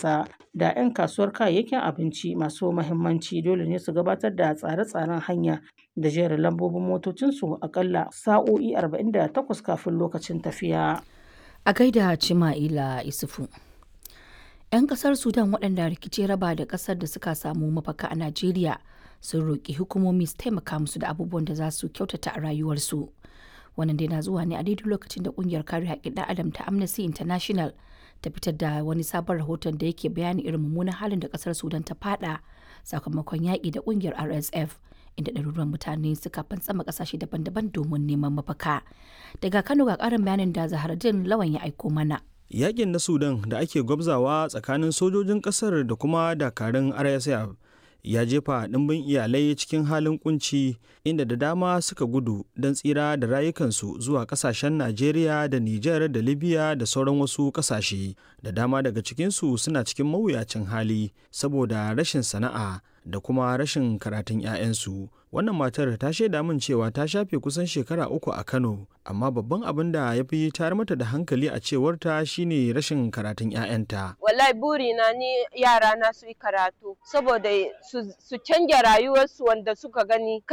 ƙasa da 'yan kasuwar kayayyakin abinci masu mahimmanci dole ne su gabatar da tsare-tsaren hanya da jerin lambobin motocinsu akalla sa'o'i 48 kafin lokacin tafiya. A gaida Cima'ila Isufu. 'Yan kasar Sudan waɗanda rikici raba da ƙasar da suka samu mafaka a Najeriya sun roƙi hukumomi su taimaka musu da abubuwan da za su kyautata a rayuwarsu. Wannan dai na zuwa ne a daidai lokacin da ƙungiyar kare haƙƙin ɗan adam ta Amnesty International ta fitar da wani sabon rahoton da yake bayani irin mummunan halin da ƙasar Sudan ta fada sakamakon yaƙi da ƙungiyar RSF. inda ɗaruruwan mutane suka fantsama ƙasashe daban-daban domin neman mafaka. Daga Kano ga ƙarin bayanin da Zaharaddin Lawan ya aiko mana. Yaƙin na Sudan da ake gwabzawa tsakanin sojojin ƙasar da kuma dakarun RSF ya jefa ɗimbin iyalai cikin halin kunci inda da dama suka gudu don tsira da rayukansu zuwa ƙasashen Najeriya da Nijar da Libya da sauran wasu ƙasashe. Da dama daga cikinsu suna cikin mawuyacin hali saboda rashin sana'a da kuma rashin karatun 'ya'yansu. Wannan matar ta shaida min cewa ta shafe kusan shekara uku a Kano, amma babban abin da ya fi tayar mata da hankali a cewarta shine rashin karatun 'ya'yanta. Wallahi burina ni yara na su yi karatu saboda su canja rayuwarsu wanda suka gani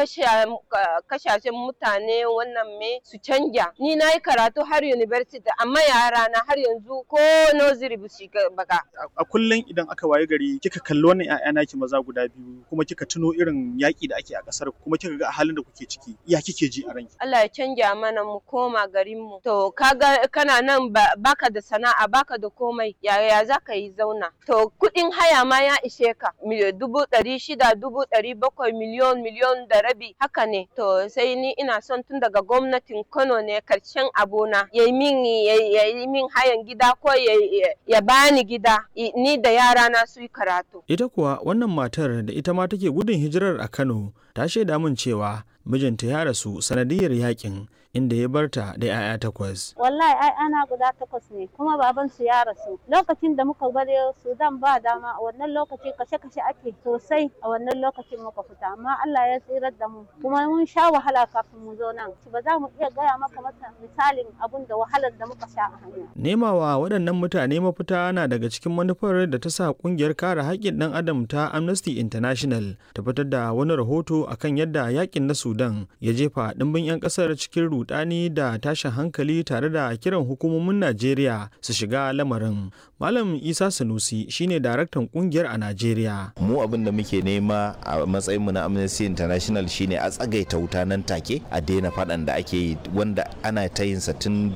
kashashen mutane wannan me su canja. Ni na yi karatu har university amma yara na har yanzu ko nursery ba su baka. A kullum idan aka waye gari kika kalli wannan 'ya'ya naki maza guda biyu kuma kika tuno irin yaƙi da ake a ƙasar kuma kika ga halin da kuke ciki ya kike ji a ranki Allah ya canja mana mu koma garin mu to kaga kana nan baka da sana'a baka da komai yaya za ka yi zauna to kuɗin haya ma ya ishe ka dubu ɗari shida dubu ɗari bakwai miliyon miliyon da rabi haka ne to sai ni ina son tun daga gwamnatin Kano ne karshen abuna ya yi min ya yi min hayan gida ko ya bani gida ni da yara na su yi karatu ita kuwa wannan matar da ita ma take gudun hijirar a Kano ta shaida min cewa mijinta ya rasu sanadiyar yakin inda ya barta da 'ya'ya takwas. Wallahi ai ana guda takwas ne kuma baban su ya rasu. Lokacin da muka bar Sudan ba dama a wannan lokaci kashe-kashe ake sosai a wannan lokacin muka fita amma Allah ya tsirar da mu kuma mun sha wahala kafin mu zo nan. Ba za mu iya gaya maka mata misalin abun da wahalar da muka sha a hanya. Nemawa waɗannan mutane mafita na daga cikin manufar da ta sa ƙungiyar kare haƙƙin ɗan adam ta Amnesty International ta fitar da wani rahoto akan yadda yakin na Sudan ya jefa ɗimbin 'yan ƙasar cikin rudani da tashin hankali tare da kiran hukumomin Najeriya su shiga lamarin. Malam Isa Sanusi shine daraktan kungiyar a Najeriya. Mu abin da muke nema a matsayin mu na Amnesty International shine a tsagaita wuta nan take a daina faɗan da ake yi wanda ana ta yin sa tun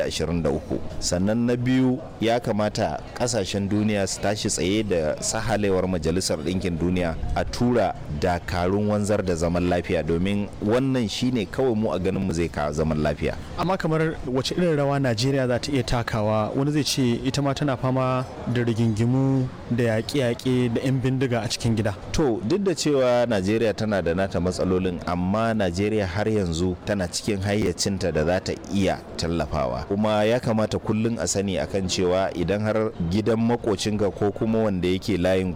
2023. Sannan na biyu ya kamata kasashen duniya su tashi tsaye da sahalewar Majalisar Ɗinkin Duniya a tura dakarun wanzar da zaman lafiya domin wannan shine kawai mu a ganin mu zai kawo zaman lafiya. Amma kamar wace irin rawa Najeriya za ta iya takawa wani zai ce ita ma tana fama da rigingimu da yaƙe-yaƙe da 'yan bindiga a cikin gida. To duk da cewa Najeriya tana da nata matsalolin amma Najeriya har yanzu tana cikin hayyacinta da za ta iya tallafawa. Kuma ya kamata kullum a sani akan cewa idan har gidan makocinka ko kuma wanda yake layin